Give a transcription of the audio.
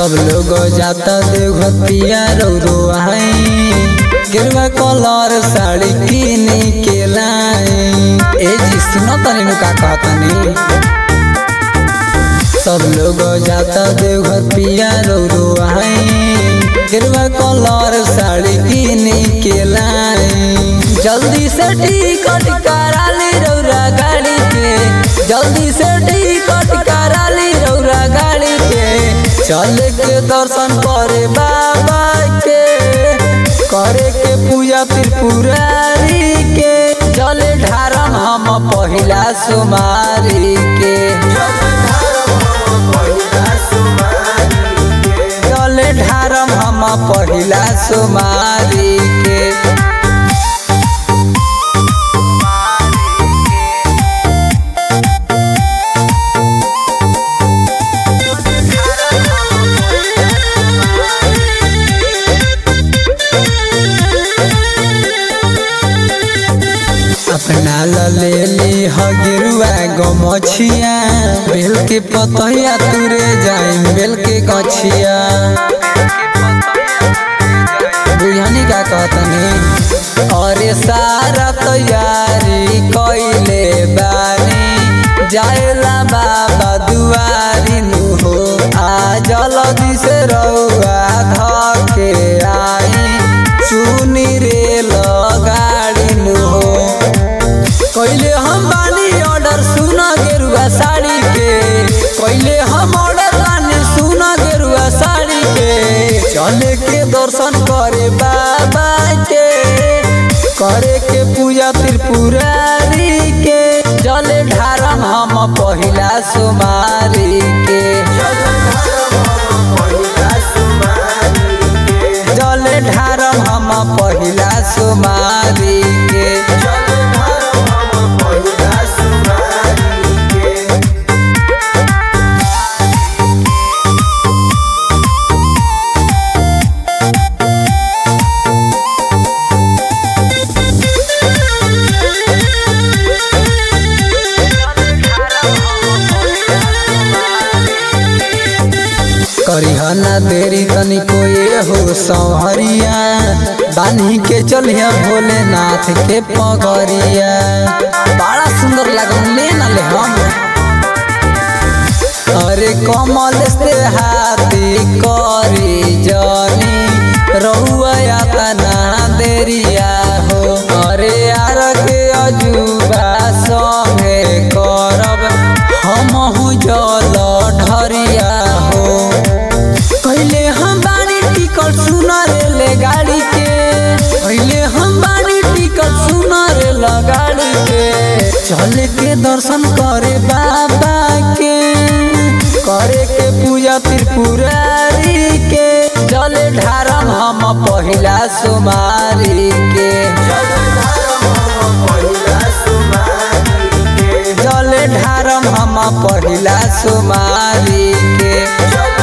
सब लोग जाता देवघर पिया रौरो आई गिरवा कलर साड़ी किन के लाई ए जी सुनो तनी नु का कहतनी सब लोग जाता देवघर पिया रौरो आई गिरवा कलर साड़ी किन के लाई जल्दी से टिकट करा ली रौरा गाड़ी के जल्दी से टिकट करा ली रौरा गाड़ी के चल के दर्शन करे बाबा के करे के पूजा त्रिपुरारी के जल ढारम हम पहिला सुमारी के जल ढारम हम पहिला सुमारी के अपना ले ली हगिरुआ गमछिया बेल के पतैया तुरे जाए बेल के गछिया बुझनी का कहतनी अरे सारा तैयारी कैले बानी जाएला बाबा दुआरी नु हो आ जल्दी से रउआ धके आई सुनी रे गाड़ी नु हो कैले हम बानी ऑर्डर सुना गेरुआ साड़ी के कैले हम ऑर्डर बानी सुना गेरुआ साड़ी के चले के दर्शन करे बाबा के करे के पूजा त्रिपुरारी के जले ढारम हम पहिला सुमारी के जले ढारम हम पहिला सुमारी के करिहना देरी तनिको ये हो संहरिया बान्ही के चलिया भोलेनाथ के पगरिया बड़ा सुंदर लगन ले न ले हम अरे कमल से हाथी करी जनी रहुआ तना देरिया हो अरे यार के अजूबा संगे करब हम जल ढरिया हो पहले हम बानी टिकट सुना रे गाड़ी के पहले हम बानी टिकट सुना रे गाड़ी के चल के दर्शन करे बाबा के करे के पूजा त्रिपुरारी के जल ढारम हम पहिला सुमारी के जल ढारम हम पहिला सुमारी के